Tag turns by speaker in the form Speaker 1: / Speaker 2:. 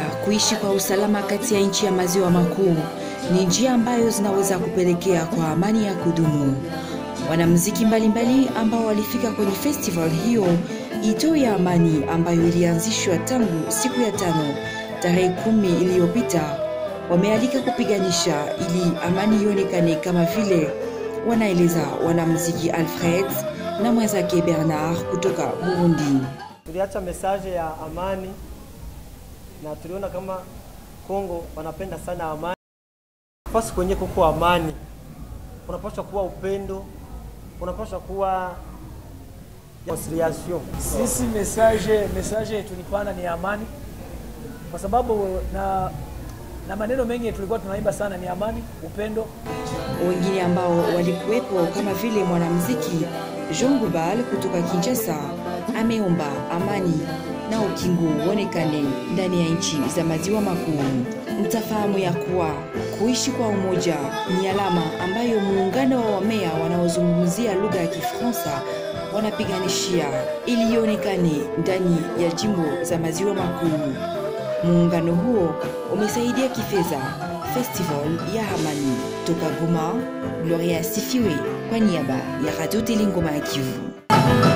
Speaker 1: kuishi kwa usalama kati ya nchi ya maziwa makuu ni njia ambayo zinaweza kupelekea kwa amani ya kudumu. Wanamuziki mbalimbali ambao walifika kwenye festival hiyo ito ya amani ambayo ilianzishwa tangu siku ya tano tarehe kumi iliyopita wamealika kupiganisha ili amani ionekane kama vile wanaeleza wanamuziki Alfred na mwenzake Bernard kutoka Burundi.
Speaker 2: Tuliacha mesaje ya amani na tuliona kama Kongo wanapenda sana amani. Nafasi kwenye kuko amani, unapaswa kuwa upendo, unapaswa kuwa conciliation.
Speaker 3: Sisi message message tulipana ni amani, kwa sababu na na maneno mengi tulikuwa tunaimba sana ni amani, upendo.
Speaker 1: Wengine ambao walikuwepo kama vile mwanamuziki Jean Gubal kutoka Kinshasa ameomba amani na ukingo uonekane ndani ya nchi za maziwa makuu. Mtafahamu ya kuwa kuishi kwa umoja ni alama ambayo muungano wa wamea wanaozungumzia lugha ya Kifaransa wanapiganishia ili ionekane ndani ya jimbo za maziwa makuu. Muungano huo umesaidia kifedha festival ya amani toka Goma. Gloria Sifiwe kwa niaba ya Radio Telingoma ya Kivu.